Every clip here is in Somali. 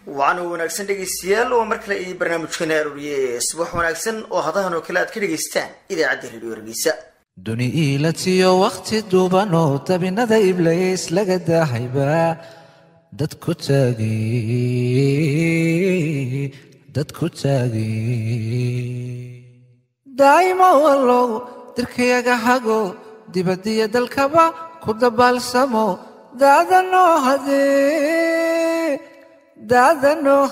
waana wanaagsan dhegaystayaal waa mar kale iyo barnaamijkeena arooriye subax wanaagsan oo hadahan oo kale aad ka dhegaystaan idaacadda radio hargeysa duni iilatiyo wakhti duuban oo dabinada iblays laga daahayba dad ku taagay dad ku taagay daa'imo wallow dirkayaga hago dibadiyo dalkaba ku dabaalsamo daadanoo hadee daadanoo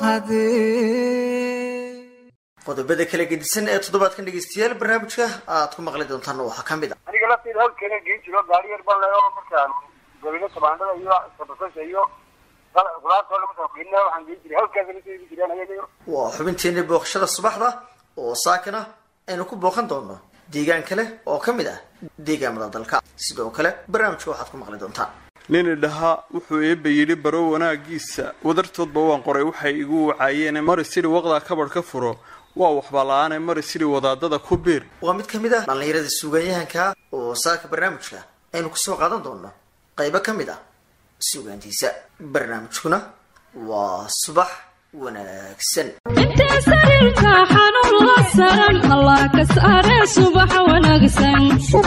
hadee qodobada kala gedisan ee toddobaadkan dhegaystayaal barnaamijka aad ku maqli doontaan waxaa ka mid a aniga lafteeda hawlkeena geen jiro gaari yar baan leeyo markaan gabino tabaandhada iyo sabasasha iyo qudaartoo lagu soo qiina waxaan geen jiray hawlkaasa lasoo ibi jireen ayaga waa xubinteena booqashada subaxda oo saakana aynu ku booqan doono deegaan kale oo ka mid ah deegaamada dalka sidoo kale barnaamijka waxaad ku maqli doontaan nini dhahaa wuxuu eebba yidhi baro wanaagiisa wadartoodba waan qoray waxay igu wacaayeen mari sidhi waqdaa kabadh ka furo waa waxba la-aane mari sidhi wadaadada ku biir waa mid ka mid ah dhallinyarada suugaanyahanka oo saaka barnaamijka aynu kusoo qaadan doono qaybo ka mid ah suugaantiisa barnaamijkuna waa subax wanaagsan intee sariirka xanuun la saran allah ka saare subax wanaagsan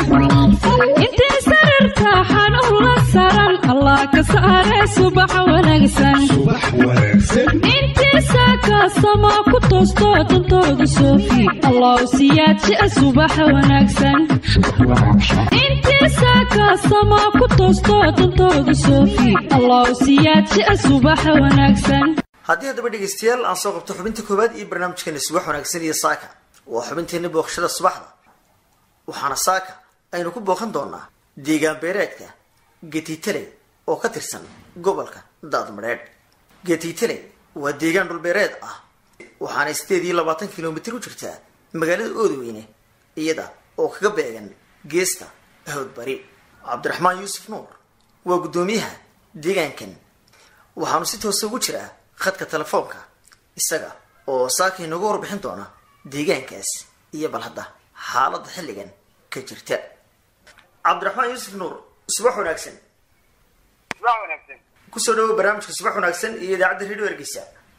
intee sariirka xanuun la saran allah ka saare subax wanaagsan intii saaka sama ku toosto dantooda soofi allah siyaadjia subax wanaagsan intii saaka sama ku toosto dantooda soofi allah siyaadjia subax wanaagsan haddii haddaba dhegaystayaal aan soo qabto xubinta koowaad iyo barnaamijkeena subax wanaagsan iyo saaka waa xubinteena booqashada subaxda waxaana saaka aynu ku booqan doonaa deegaan beereedka getitaley oo ka tirsan gobolka daadmadheedh getitaley waa deegaan dhulbeereed ah waxaana sideed iyo labaatan kilomitir u jirtaa magaalada oodweyne iyada oo kaga beegan geesta hawdbari cabdiraxmaan yuusuf nuur waa guddoomiyaha deegaankan waxaanu si toosa ugu jiraa khadka telefoonka isaga oo saaka inooga warbixin doona deegaankaas iyo bal hadda xaaladda xilligan ka jirta cabdiraxmaan yuusuf nuur subax wanaagsan subax wanaagsan kusoo dhawo barnaamijka subax wanaagsan iyo idaacadda radio ergeysa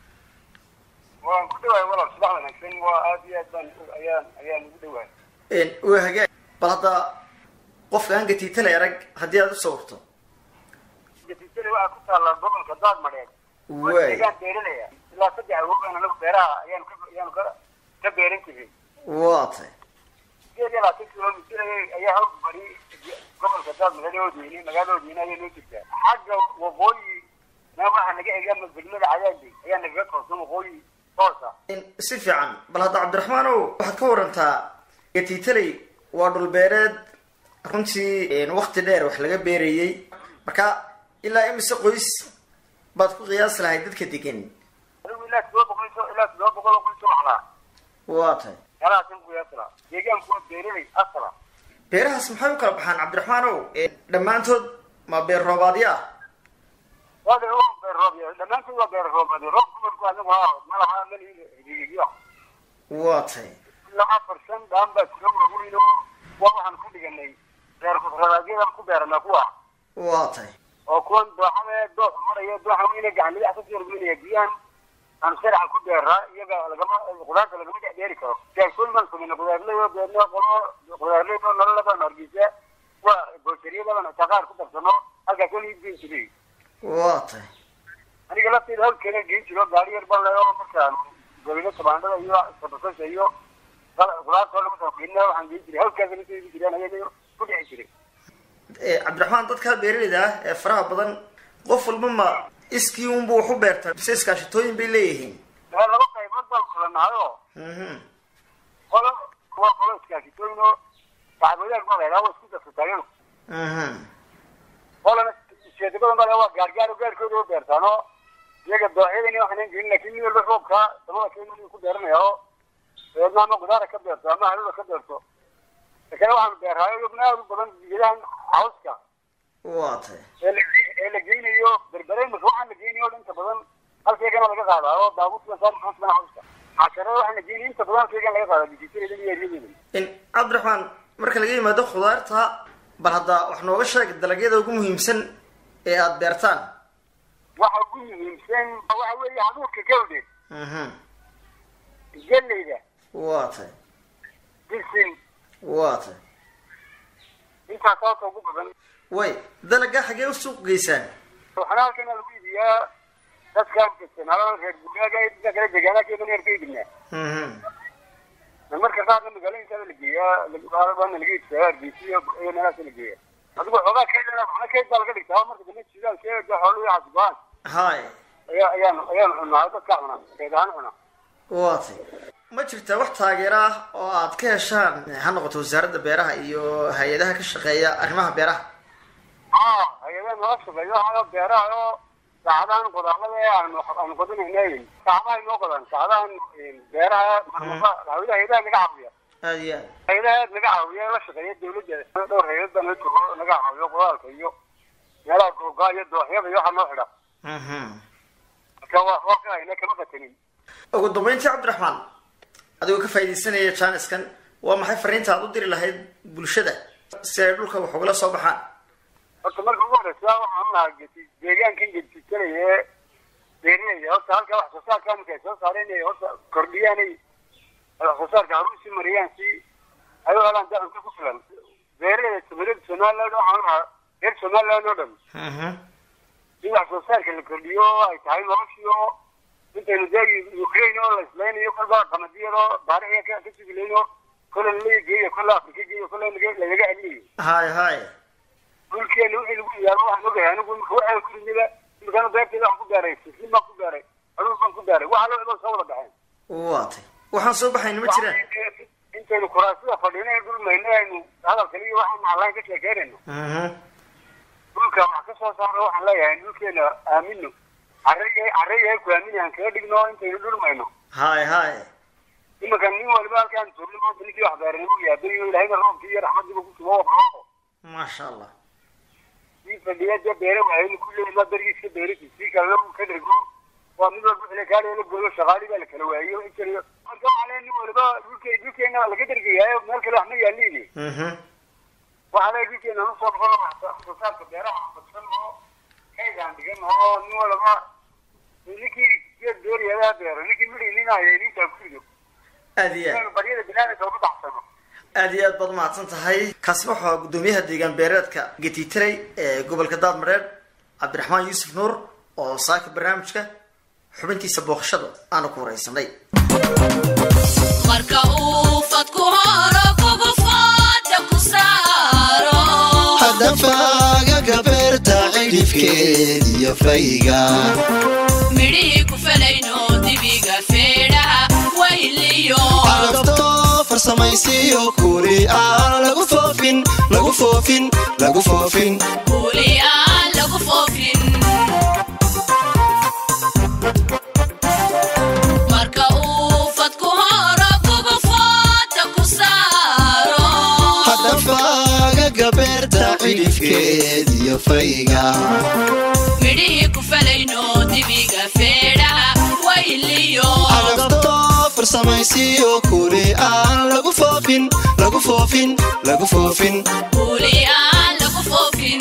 waan ku dhawaay walaal subax wanaagsan waa aad iyo aad baan ayaan ayaan ugu dhawaay waa hagaag bal hadda qofka aan gatiitale arag haddii aad u sawirto gatiitale waxaa ku taalla gobolka daadmadheed waay deegaan beerinaya ilaa saddex awogaan anagu beeraha ayaan ka ayaanu ka ka beeran jiray waa tay sideed iyo labaatan kilomitir ayay- ayaa hawl bari gobolka daadmadheed oodweyne magaalada oodweyne ayaa noo jirtaa xagga waqooyi na waxaa naga ega degmada cadaadi ayaa nagaga toosan waqooyi toosa si fiican bal hadda cabdiraxmaanow waxaad ka warantaa gatiitaley waa dhulbeereed runtii wakti dheer wax laga beerayey marka ilaa imise qoys baad ku qiyaasi lahayd dadka degan adigu ilaa todoba boqol iyo ilaa todoba boqol oo qoys oo waxlaa waa tay meelahaasan ku yaasla deegaanku waa beerinay asala beerahaas maxay u kala baxaan cabdiraxmaanow dhammaantood ma beer roobaadyo ah waa de waa beer roob yahay dhammaantood waa beer roob roob kumarku anagu ha malaha malihigiyo waa tay ilaa afar shan dhaan baa jira waaweyn oo waa waxaan ku dhiganay beer roobaadyadan ku beeranaa kuwa waa tay oo kuwan dooxada doox maraya dooxa weyne gacan midax kasii horgeynaya biyahan aan sharaxa ku beeraa iyaga lagama qudaarta lagama dhex beeri karo jaakooyin baan samayna qudaarley oo beerno qolo qudaarley oo nolola baan hargeysa waa booshariyadaban taqaar ku darsano halkaas oo liibgeyn jiray waa tay aniga lafteeda hawlkeena geen jiro gaari yar baan leeyo markaan gabino tabaandhada iyo sabasasha iyo qudaartoo lagu soo qiina waxaan geen jiray hawlkaasa lasoo ibi jireen ayaga ku dhici jiray cabdiraxmaan dadkaa beeraleyda ah ee faraha badan qof walba ma iskii unbu wax u beerta mise iskaashatooyin bay leeyihiin waa laba qaybood baan kula nahayo Mhm. qolo kuwa qolo iskaashitooyin oo saxaabadaag baa laydhaha waa isku darsa taagan Mhm. qolana sheedabadan baa laydhaha waa gaargaar oo gaarkooda oo beertaan oo iyaga dooxyadani waxaan gelin laakiin nin walba roobka samada keenuu ku beeranaya oo dabeedna ama gudaara ka beerto ama haluda ka beerto lakini waxaan beerhaayo iyaguna aad u badan geedahan cawska waa tay ee la ee la geynayo berbereymas waxaan la geynayo oo inta badan halkeegana laga qaadaa oo baabuurta saari xusbana cawska casharada waxaan la geynayo inta badan halkeegan laga qaadaa dijitareeda iyo eryadeeda in cabdiraxmaan marka laga yimaado khudaarta bal hadda wax nooga sheeg dalagyada ugu muhiimsan ee aada beertaan waxa ugu muhiimsan waxa weeye haduurka gawdhe mhm geleyda waa tahay bisin waa tahay intaas sababta ugu badan way dalaga xagee u suuq geysaan waxaana halkana lagu iibiyaa dadkan degan halada reer guraaga iyo dadka kale deegaanakeeda neer ka iibinaa mhm marka qaarna magaalooyinkaada la geeyaa baana laga iibsadaa hargeysa iyo iyo meelahaasa la geeyaa adigu xoogaa keedana waxna keed baa laga dhigtaa marka dambe jidaal keeda xoolo iyo xasibaan hay ayaa ayaan ayaan cunaa dadkaa cunaa keed ahaan cunaa waa tahay ma jirtaa wax taageero ah oo aad ka heshaan ha noqoto wasaaradda beeraha iyo hay-adaha ka shaqeeya arrimaha beeraha haa hay-adaha nala shaqeeyo hayo beeraha oo saacadahan qodaallada ee aanu aanu qodinayna saacadaha inoo qodaan saacadahan beeraha marnaba hay-adaha hay-adaha naga caawiya aada iyo aad hay-adaha naga caawiya la shaqeeya dawladda dhowr hay-ad baa naga joogo naga caawiyo qodaalka iyo meelaha googaa iyo dooxyada iyo waxa noo xidha mhm marka waa waa ka hayna kama qatanin ugu dambeyntii cabdiraxmaan adigoo ka faaidaysanaya jaaniskan waa maxay fariinta aad u diri lahayd bulshada si ay dhulka wax ugala soo baxaan horta marka ugu horeysa waxaan lahaa geti deegaankan getisanaya beerinaya horta halka wax soo saarka marka ay soo saareen inay horta kordhiyaanay wax soo saarka haru si mariyaan si ay u helaan dee cunto ku filan beerada tumirada somaliland waxaan lahaa reer somaliland oo dhan mhm in wax soo saarka la kordhiyo ay tahay noloshii oo intaynu dee ukraine oo la islaynayo kolba qamadiyado baarixiya ka ka sugilayno kolle lalaga geeyo kolle afrika geeyo kolle laga- lagaga celinayo hay hay dhulkeena wixii lagu yaalo waxaan ogahay anigu imika waxaan ku rimida imikana beerteeda waxaan ku gaaray sislim baan ku gaaray aduun baan ku gaaray waxa loo cidoo soo wada baxeen waa tay waxaan soo baxayna ma jiraan intaynu kuraasida fadhino ee dhul mayno aynu hadalkali iyo waxaan maclaan ka sheekeynayno mhm dhulka wax ka soo saaro waxaan leeyahay dhulkeena aamino carrey carreyahay ku aamini aan kaga dhigno intaynu dhul mayno hay hay iminka nin waliba halkaan joogno maanta ninkii wax beeranimo yaabay oo ilahayna roobkii iyo raxmadiiba ku sugo oo maasha allah sii fadhiya dee beere waayeen kulli ma dargiiska beerisi sii kalena uu ka dhego waa mid walba xilli kaali la gooyo shaqaali baa la kala waayo intariyo marka waxaa leeyahay nin waliba dhulke dhulkeena waa laga dergayaayo meel kale wax ma yaaliini mhm waxaa leeyahay dhulkeena nu soo noqono wax soo saarka beeraha badsan oo kaydaan dhigan oo nin waliba ninkii geed dooriyadaa beero ninkii midhi nin haya ninkaa ku rido aada iyo aad inaynu baryada binaadamka uga baxsano aada iyo aad baad umahadsan tahay kaasi waxaa guddoomiyaha deegaan beereedka getiitaley ee gobolka daadmareed cabdiraxmaan yuusuf nuur oo saaka barnaamijka xubintiisa booqashada aanu ku wareysanay marka uu fadku horo kugu fooda ku saaro hadafagaga beerta cidhifkeed iyo fayga midhihii ku felayno dibiga feedhaha wayliyo carabto farsamaysiyo kuli aan lagu foofin lagu foofin lagu foofin kuuli aan lagu foofin marka uu fadku horo kugu fooda ku saaro hadafagaga beerta cidhifkeed iyo fayga midhihii ku felayno dibiga feedhaha wayliyo carabto farsamaysiyo kuli aan lagu foofin lagu foofin lagu foofin kuuli aan lagu foofin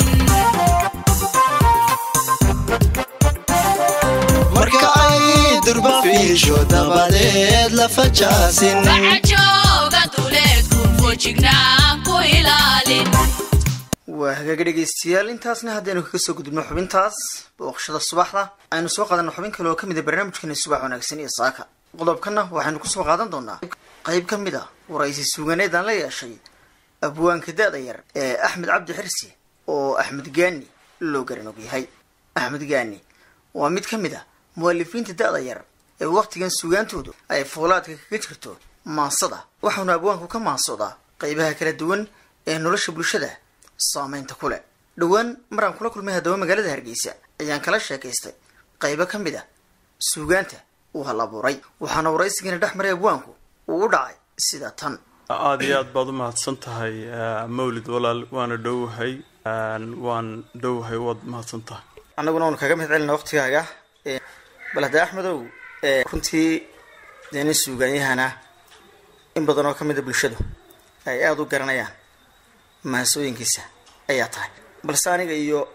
marka ay durba fiisho dabadeed la fajaasin bacajooga duleedku fojignaan ku ilaalin waa hagaaga dhegeystayaal intaasna haddaynu kaga soo gudubno xubintaas booqashada subaxda aynu soo qaadano xubin kale oo kamid a barnaamijkeena subax wanaagsan iyo saaka qodobkana waxaynu kusoo qaadan doonaa qeyb ka mid a waraysi suuganeed aan la yeeshay abwaanka da-da yar ee axmed cabdi xirsi oo axmed gaani loo garan og yahay axmed gaani waa mid ka mid a mu'alifiinta da-da yar ee wakhtigan suugaantoodu ay foolaadka kaga jirto maansada waxaanu abwaanku ka maansoodaa qeybaha kala duwan ee nolosha bulshada saameynta ku leh dhowaan maraan kula kulmay haddaba magaalada hargeysa ayaan kala sheekaystay qaybo ka mid a suugaanta uu hal abuuray waxaana waraysigiina dhex maray abwaanku uu u dhacay sida tan aada iyo aad baad u mahadsan tahay eh, mawlid walaal waana dhowahay waan dhowahay waad mahadsan tahay annaguna waanu kaga mahad celina waqtigaaga Ee, bal haddee axmedow ee, runtii dee nin suugaanyahana in badan oo ka mid a bulshadu ay aada u garanayaan mahasooyinkiisa ayaa tahay balse aniga iyo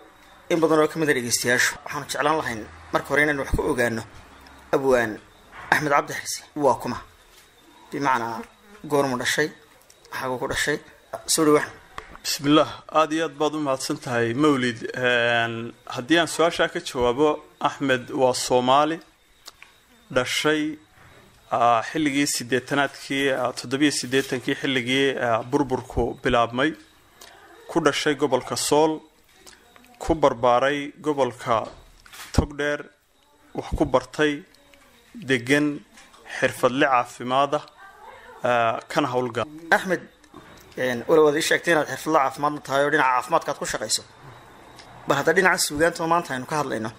in badan oo ka mid a dhegeystayaashu waxaanu jeclaan lahayn marka hore inaynu wax ka ogaano abwaan axmed cabdi xirsi waa kuma bimacnaa goormu dhashay maxaaguu ku dhashay soo dhawax bismillaah aada iyo aad baad u mahadsan tahay mawlid haddii aan su-aashaa ka jawaabo axmed waa soomaali dhashay ah, xilligii sideetanaadkii ah, toddobiyo siddeetankii xilligii ah, burburku bilaabmay ku dhashay gobolka sool ku barbaaray gobolka togdheer wax ku bartay degan xirfadle caafimaada ah, kana howlgal axmed walow aad ii sheegtay inaad xirfadla caafimaadna tahay oo dhinaca caafimaadka aad ku shaqayso bal hadda dhinaca suugaanta oo maanta aynu ka hadlayno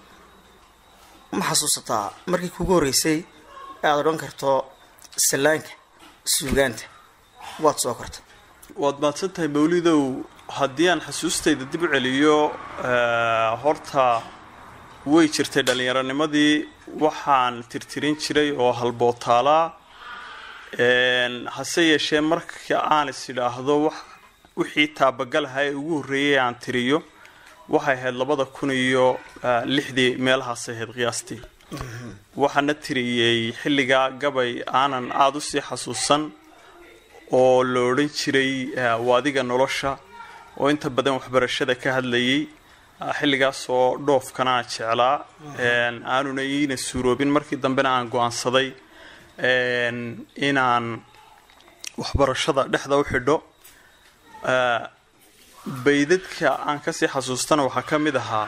ma xasuusataa markii kugu horreysay ee aad odhan karto sallaanka suugaanta waad soo kortay waad mahadsan tahay mawlidow haddii aan xasuustayda dib u celiyo eh, horta way jirtay dhallinyaronimadii waxaan tirtirin jiray oo halbootaalaa Een, hase yeeshee marka aan is idhaahdo wax wixii taabagalaha ee ugu horreeyay aan tiriyo waxay ahayd labada kun iyo eh, lixdii meelahaas ahayd qiyaastii waxaana tiriyey xilligaa gabay aanan aada usii xasuusan oo la odhan jiray eh, waadiga nolosha oo inta badan waxbarashada ka hadlayay ah, xilligaasoo dhoofkana aan jeclaa een, aanuna iina suuroobin markii dambena aan go-aansaday een, inaan waxbarashada dhexda u xidho Eh, baydadka aan kasii xasuustana waxaa ka mid ahaa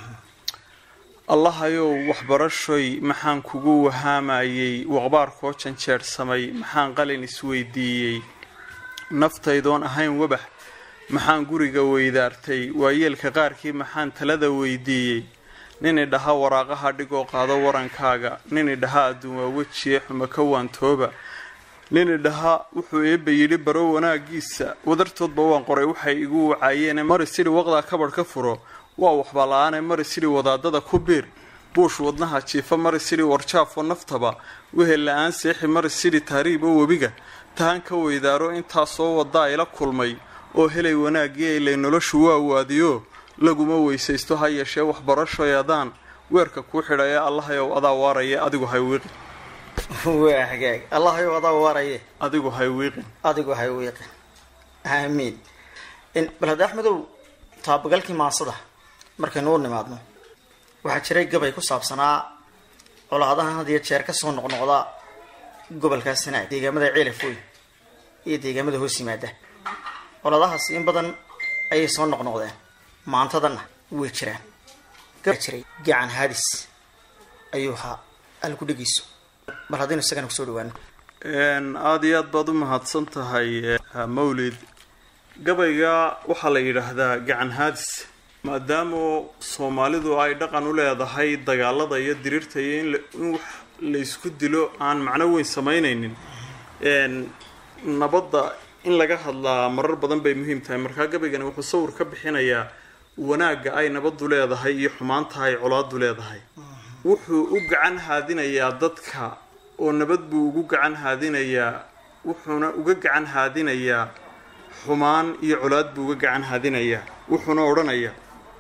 allahayow waxbarashoy maxaan kugu wahaamayey waqbaarkoo janjeersamay maxaan qalin isweydiiyey naftaydoon ahayn wabax maxaan guriga weydaartay waayeelka qaarkii maxaan talada weydiiyey nin idhaha waraaqaha dhigoo qaado warankaaga nin idhaha adduun waa wejiye xuma ka waantooba nin idhaha wuxuu eebba yidhi baro wanaagiisa wadartoodba waan qoray waxay igu wacaayeen mari sidhi waqdaa kabadh ka furo waa waxba la-aane mari sidhi wadaadada ku biir buush wadnaha jiifa mari sidhi warjaafo naftaba wehel la-aan seexi mari sidhi taariib oo webiga tahan ka weydaaro intaasoo wadaa ila kulmay oo helay wanaaggii ilay noloshu waa waadiyo laguma weysaysto ha yeeshee waxbarashoy adaan weerka kuu xidhaya allahayow adaa waaraya adigu hay wiiqin waa hagaag allahayow adaa waaraye adigu hay wiiqin adigu hay wiiqin aamiin In- bal hadda axmedow taabagalkii maasada markaynu u nimaadno waxaa jiray gabay ku saabsanaa colaadahan had iyo jeer kasoo noqnoqda gobolkaa sanaag deegaamada ceelafooy iyo deegaamada hoos yimaada colaadahaasi in badan ayay soo noqnoqdeen maantadana way jiraan gabaa jiray gacan haadis ayuu ahaa alku dhegeyso bal haddaynu isagana kusoo dhawaano Een, aada iyo aad baad u mahadsan tahay eh, mawlid gabayga waxaa la yidhaahdaa gacan haadis maadaama soomaalidu ay dhaqan u leedahay dagaalada iyo diriirta iyo in la- in wax la isku dilo aan macno weyn samaynaynin Een, nabadda in laga hadlaa marar badan bay muhiim tahay markaa gabaygani wuxuu sawir ka bixinayaa wanaagga ay nabaddu leedahay iyo xumaanta ay colaadu leedahay wuxuu u gacan haadinayaa dadka oo nabad buu ugu gacan haadinayaa wuxuuna uga gacan haadinayaa xumaan iyo colaad buu uga gacan haadinayaa wuxuuna odhanayaa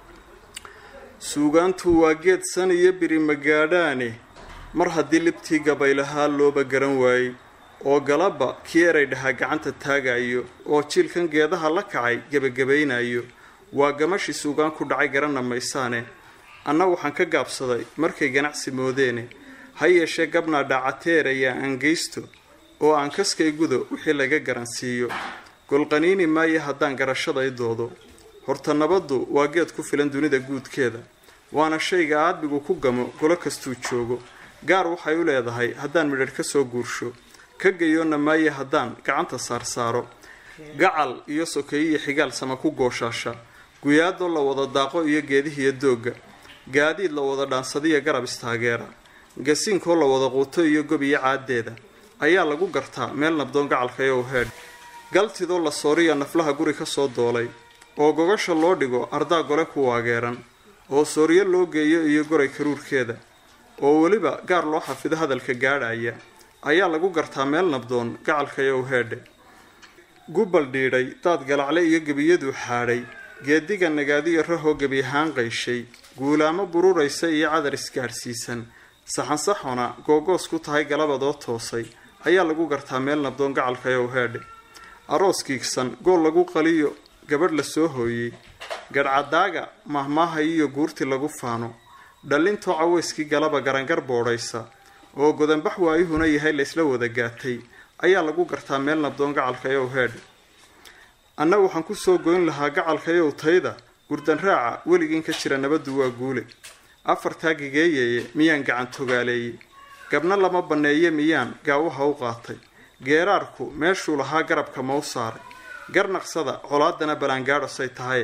suugaantu waa geed san iyo biri magaadhaane mar haddii libtii gabaylahaa looba garan waayey oo galaba kii eray dhahaa gacanta taagayo oo jiilkan geedaha la kacay gebagabaynayo waa gamashii suugaan ku dhacay garanna maysaane anna waxaan ka gaabsaday markay ganacsi moodeene ha yeeshee gabnaa dhaacateeraya aan geysto oo aan kaskay gudo wixii laga garansiiyo golqaniini maayo haddaan garashaday doodo horta nabaddu waa geed ku filan dunida guudkeeda waana shayga aadmigu ku gamo golo kastuu joogo gaar waxay u leedahay haddaan midhadh ka soo guursho ka gayoonna maayo haddaan gacanta saarsaaro gacal iyo sokeeye iyo xigaal sama ku gooshaasha guyaadoo la wada daaqo iyo geedihiyo doogga gaadiid la wada dhaansadiyo garab istaageera gasiinkoo la wada quuto iyo gob iyo caaddeeda ayaa lagu gartaa meel nabdoon gacalkayow heedh galtidoo la sooriya naflaha guri ka soo doolay oo gogasha loo dhigo ardaa gole ku waageeran oo sooryo loo geeyo iyo goray karuurkeeda oo weliba gaar loo xafido hadalka gaadhaya ayaa lagu gartaa meel nabdoon gacalkayow heedhe gubal dhiidhay daad galacle iyo gebiyaduu xaadhay geediga nagaadiyo rahoo gebi ahaan qayshay guulaamo bururaysa iyo cadar isgaadhsiisan saxansaxona googoos ku tahay galabadoo toosay ayaa lagu gartaa meel nabdoon gacalkayow heedhe aroos kiigsan gool lagu qaliyo gabadh la soo hooyey gadhcadaaga mahmaaha iyo guurti lagu faano dhallintoo caweyskii galaba garangar boodhaysa oo godanbax waayuhuna yahay laysla wada gaatay ayaa lagu gartaa meel nabdoon gacalkayow heedhe annagu waxaan kusoo goyn lahaa gacalkayow tayda gurdan raaca weligiin ka jira nabaddu waa guule afartaa gigeeyeye miyaan gacan togaaleeyey gabna lama banneeye miyaan gaawaha u qaatay geeraarku meeshuu lahaa garabka mau saaray garnaqsada colaadana balaangaadhosay tahay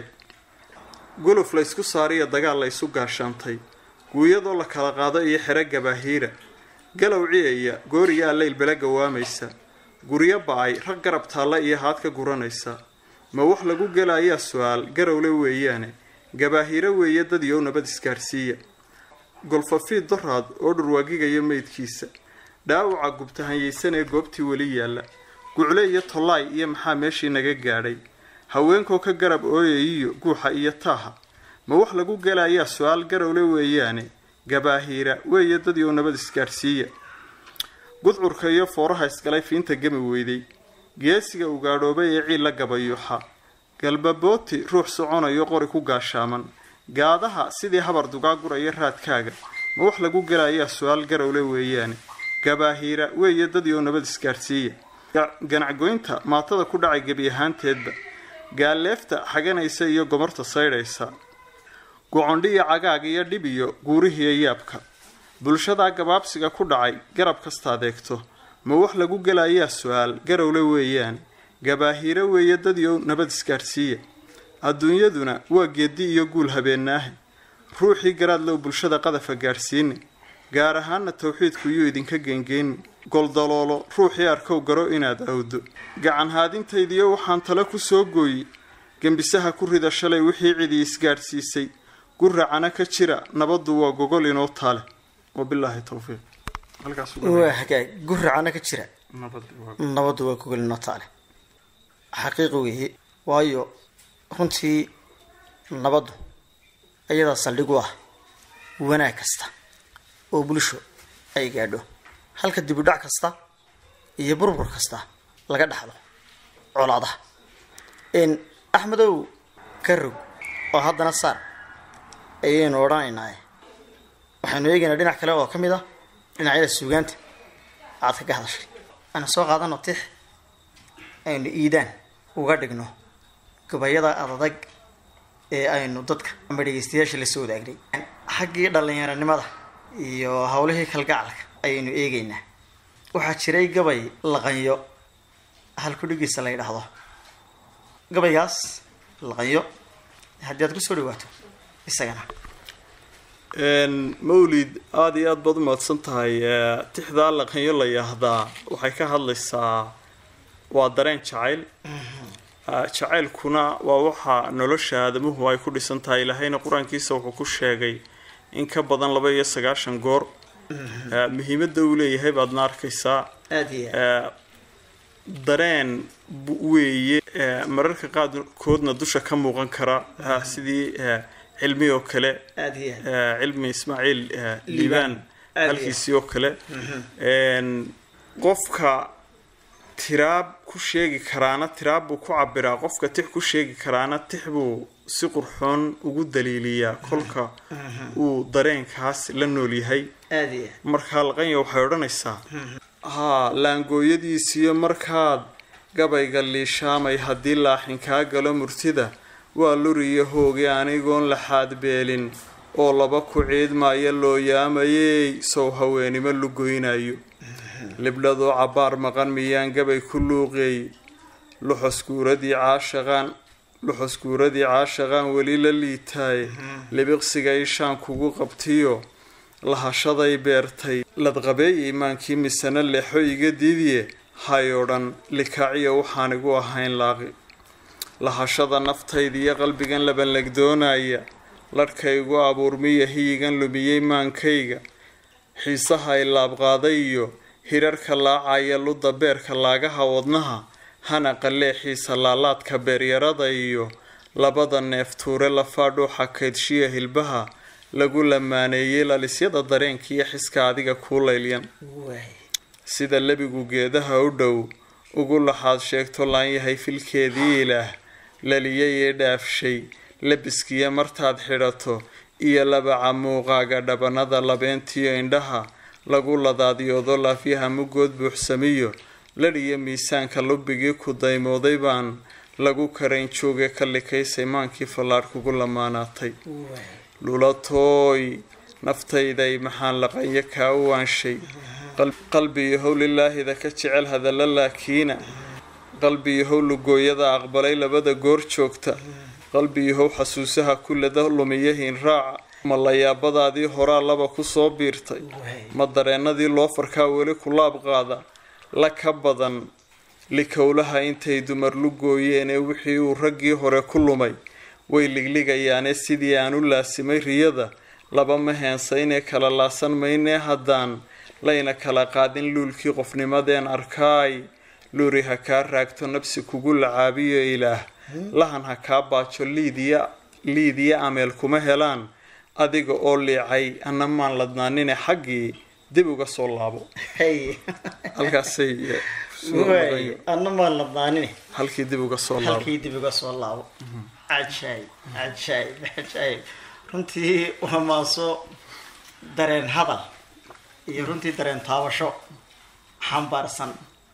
guluf laysku saariyo dagaal la ysu gaashaantay guuyadoo la kala qaado iyo xero gabaahiira galow ciyaya gooriyaa leyl bela gawaamaysa guryo ba-ay rag garab taalla iyo haad ka guranaysa ma wax lagu gelayaa su-aal garowle weeyaane gabaahiiro weeye dad yow nabad isgaadhsiiya golfafiid doraad oo dhurwaagigaya meydkiisa dhaawaca gubtahanyaysanee goobtii weli yaalla gucle iyo tollaay iyo maxaa meeshii naga gaadhay haweenkoo ka garab ooyayiyo guuxa iyo taaha ma wax lagu gelayaa su-aal garowle weeyaane gabaahiira weeye dad yow nabad isgaadhsiiya gudcurka iyo fooraha isgalay fiinta gemi weyday geesiga ugaadhoobay ee ciil la gabayuuxa galbabooti ruux soconayo qori ku gaashaaman gaadaha sidii habar dugaa guraya raadkaaga ma wax lagu gelayaa su-aal garowle weeyaane gabaahiira weeye dad yow nabad isgaadhsiiya ganacgoynta maatada ku dhacay gebi ahaanteedba gaalleefta xaganaysa iyo gomarta saydhaysa gocondhiyo cagaag iyo dhib iyo guurihiiyo yaabka bulshadaa gabaabsiga ku dhacay garab kasta adeegto ma wax lagu gelayaa su-aal garowle weeyaan gabaahiiro weeye dad yow nabad isgaadhsiiya adduunyaduna waa geedi iyo guul habeenaahe ruuxii garaadlow bulshada qadafa gaadhsiini gaar ahaana tawxiidku yuu idinka geengeenni goldaloolo ruuxii arkow garo inaad awdo gacan haadintaydiyo waxaan tale ku soo gooyi gembisaha ku rida shalay wixii cidii isgaadhsiisay guracana ka jira nabaddu waa gogol inoo taale wabilaahi towfiiq waa hagaag guracana ka jira nabaddu waa gogolino taale xaqiiqi weeye waayo runtii nabaddu ayadaa saldhig u ah wanaag kasta oo bulsho ay gaadho halka dibudhac kasta iyo burbur kasta laga dhaxlo colaadaha axmedow ka rog oo haddana saar ayaynu odhanaynaa waxaynu eegaynaa dhinac kale oo ka mid ah dhinacyada suugaanta aad kaga hadashay aynu soo qaadano tix aynu iidaan uga dhigno gabayada adadag ee aynu dadka ama dhegeystayaasha lasoo wadaagnay xaggii dhalinyaranimada iyo howlihii kalgacalka ayaynu eegaynaa waxaa jiray gabay laqanyo halkudhigiisa la ydhaahdo gabaygaas laqanyo haddii aad kusoo dhawaato isagana mawlid aada iyo aada baad umahadsan tahay tixdaa laqanyo la yaahdaa waxay ka hadlaysaa waa dareen jacayl jacaylkuna waa waxa nolosha aadamuhu ay ku dhisan tahay ilaahayna qur-aankiisa wuxuu ku sheegay in ka badan laba iyo sagaashan goor muhiimadda uu leeyahay baadna arkaysaa aada iyo dareen weeye mararka qaarkoodna dusha ka muuqan kara sidii cilmi oo kale aada iyo cilmi ismaaciil liibaan Aad halkiisii oo kale qofka tiraab ku sheegi karaana tiraab buu ku cabiraa qofka tix ku sheegi karaana tix buu si qurxoon ugu daliiliyaa kolka uu dareenkaas la nool yahay aada iyo markaa laqanya waxay odhanaysaa haa laangooyadiisiyo markaad gabayga liishaamay haddii laaxin kaa galo murtida waa luriyo hoogi anigoon laxaad beelin oo laba ku ciidmaya loo yaamayey sow haweenimo lugoynayo libdhadoo cabbaar maqan miyaan gabay ku luuqeey luxoskuuradii caashaqaan luxoskuuradii caashaqaan weli la liitaaye libiqsiga ishaan kugu qabtiyo lahashaday beertay ladqabeey iimaankii misana leexo iga diidiye hay odhan likaaciya waxaan igu ahayn laaqi lahashada naftaydiiyo qalbigan labanlegdoonaya ladhkaygu abuurmiya hiyigan lumiyey maankayga xiisaha ay laabqaaday iyo hirarka laacaya ludda beerka laagaha wadnaha hana qallee xiisa laalaadka beeryarada iyo labada neef tuure lafaa dhuuxa kaydshiya hilbaha lagu lamaaneeyey lalisyada dareenkiiyo xiska adiga kuu laylyan sida lebigu geedaha u dhow ugu laxaad sheegto laan yahay filkeedii ilaah laliyay ee dhaafshay labiskiya martaad xidhato iyo labaca muuqaaga dhabanada labeentiyo indhaha lagu ladaadiyoodo laafyaha mugood buuxsamiyo ladhiyo miisaanka lubbigii ku daymooday baan lagu karayn jooge ka likaysay maankii fallaadh kugu lamaanaatay lulatooy naftayday maxaan laqanyo kaa u waanshay qalbiyahow lilaahida ka jecel hadalla laakiina qalbiyahow lugooyada aqbalay labada goor joogta qalbiyahow xasuusaha kullada lumiya hiinraaca ma layaabadaadii horaa laba ku soo biirtay ma dareennadii loo farkaa weli ku laab qaada la ka badan likowlaha intay dumar lugooyeenee wixii uu raggii hore ku lumay way ligligayaane sidii aan u laasimay riyada laba ma heensaynee kala laasan maynee haddaan layna kala qaadin luulkii qofnimadeen arkaay luuri ha kaa raagto nabsi kugu lacaabiyo ilaah lahan ha kaa baajo liidiya liidiya ameel kuma helaan adiga oo liicay anna maan ladnaanine xaggii dib uga soo laabo halkaasay eh, soo noqonayo. anna maan ladnaanine halkii dib uga soo laabo halkii dib uga soo laabo cajaayib cajaayib cajaayib runtii waa maaso dareen hadal iyo runtii dareen taabasho xambaarsan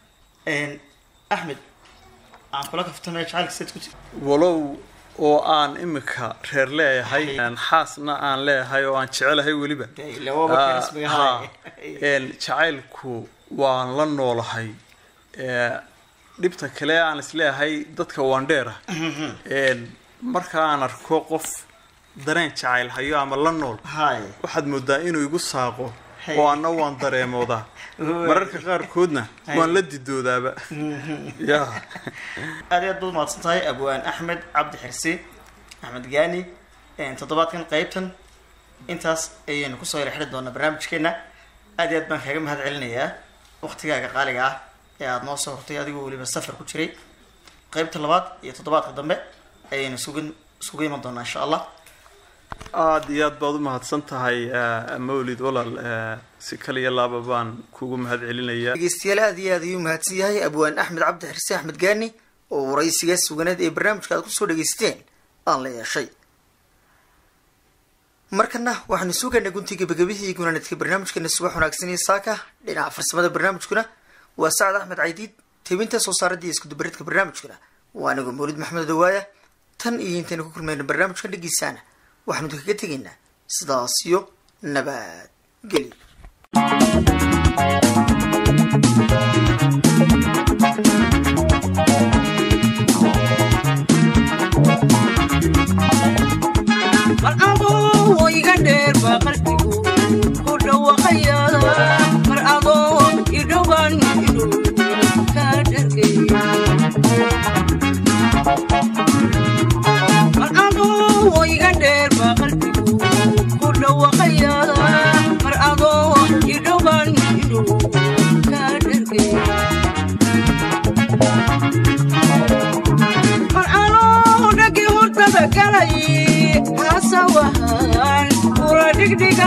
axmed aan kula kaftamay jacaylka sayd ku jira walow oo aan imika reer leeyahay xaasna aan leeyahay oo aan jecelahay weliba Dee, ilaa waaba Ah, karismiga ha. haye. Een, jacaylku waan la noolahay Ee, dhibta kale aan isleeyahay dadka waan dheera Een, marka aan arko qof dareen jacayl hayo ama la nool haye waxaad moodaa inuu igu saaqo Hey. oo anna waan dareemoodaa Uy. mararka qaarkoodna Hey. waan la didoodaaba ya aad iyo aad baad mahadsan tahay abwaan axmed cabdi xirsi axmed gaani toddobaadkan qeybtan intaas ayaynu kusoo yara xidhi doonaa barnaamijkeena aad iyo aad baan kaaga mahad celinayaa waqtigaaga qaaliga ah ee aada noo soo hortay adigoo weliba safar ku jiray qeybta labaad iyo toddobaadka dambe ayaynu isugu isugu iman doonaa insha allah aada iyo aad baad u mahadsan tahay eh, mawlid walaal eh, si kaliya laaba baan kugu mahad celinayaa dhegeystayaal aad iyo aad ayuu mahadsan yahay abwaan axmed cabdi xirsi axmed gaani oo waraysiga suganeed ee barnaamijka aad kusoo dhageysateen aan la yeeshay markana waxaanu sugaynaa guntii gabagabihii iyo gunaanadka barnaamijkeena subax wanaagsan iyo saaka dhinaca farsamada barnaamijkuna waa sacad axmed caydiid tebinta soo saaradda iyo iskudubaridka barnaamijkuna waa anigoo mawlid maxamed dawaaya tan iyo intaynu ku kulmayna barnaamijkan dhegeysaana waxaanu kaga tegaynaa sidaas iyo nabad gelyo mar adoo iga dheer baa qalbigu ku dhawaqaya mar adoo idhowan idhow kaa dhargaya mar adoo iga dheer baa qalbigu ku dhawaqaya mar adoo idhowan idhow kaa dhargaya mar anoo dhagi hurdada galay hasawahan kula dhigdhiga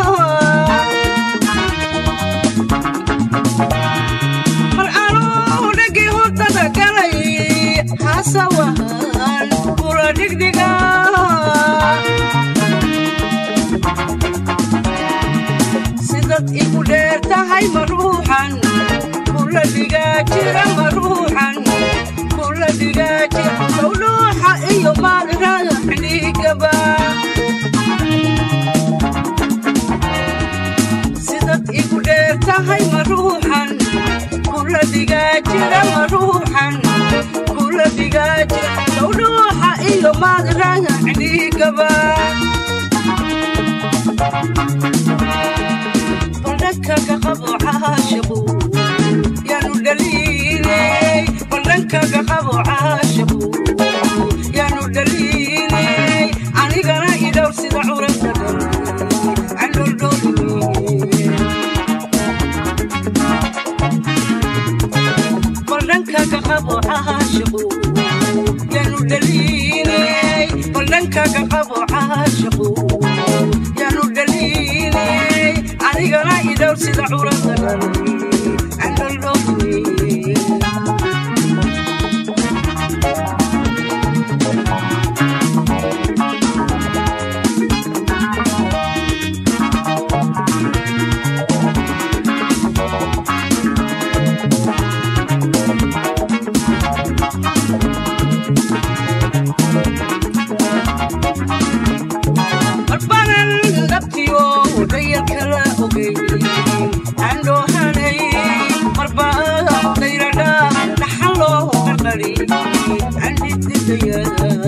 mar anoo dhagi hurdada galay hasawahan kula dhigdhiga sidad igu dheer tahay ma ruuxan kula dhigaa jira ma ruuxan kula dhigaa jira sawdhuuxa iyo maalraxdhigaba sidad igu dheer tahay ma ruuxan kula dhigaa jira ma ruuxan kula dhigaa jira sawdhuuxa iyo maalraxdhigaba baldhankaga qabo caashiqu yaanu dhaliiley baldhankaga qabo caashiqu yaanu dhaliiley anigana idhowr sida curanta dhan candholdhooliye baldhankaga qabo caashiqu yaanu dhaliiley dhankaga qabo caashiqu yaanu dhaliilay anigana idhow sida curada dhalay andhaldhowne marbanan dhabtiyo dhayalkala ogey andhoohanay marba dayradha dhaxaloo qardhari andhididaya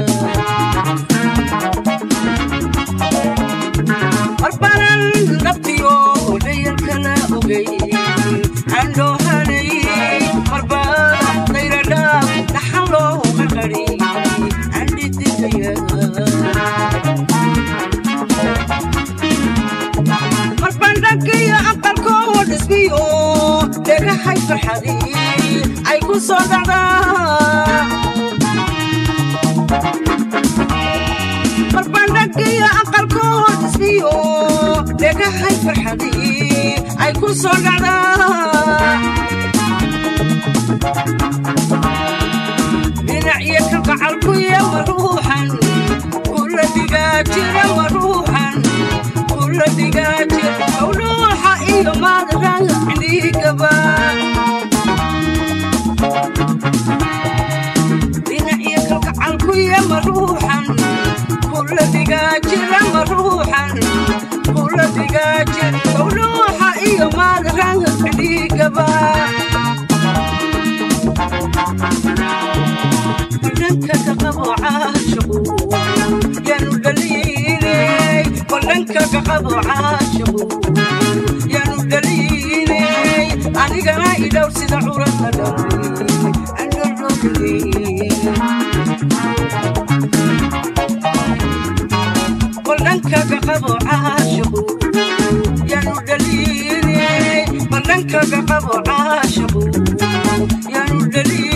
marbanan dhabtiyo dhayalkala ogey andhoohanay marba dayradha dhaxaloo qardhari andhididaya marbandhagiyo aqalkoo dhisbiyo dhegahay farxadii ay ku soo dhacdaa marbandhagiyo aqalkoo dhisbiyo dhegahay farxadii ay ku soo dhacdaa dhinacyo ka gacalkuya maruuxan kula digaajira maruuxan kula digaajir howluuxa iyo maadran cindhigaba dhinacyo ka gacalkuya maruuxan kula digaajira maruuxan kula digaajir howluuxa iyo maadran cindhigaba dhanka ka qabo caashiqu yaanu dhaliilay dhanka ka qabo caashiqu yaanu dhaliilay anigana idhow sida curada dhalay andhaldhowne dhanka ka qabo caashiqu yaanu dhaliilay dhanka ka qabo caashiqu yaanu dhaliilay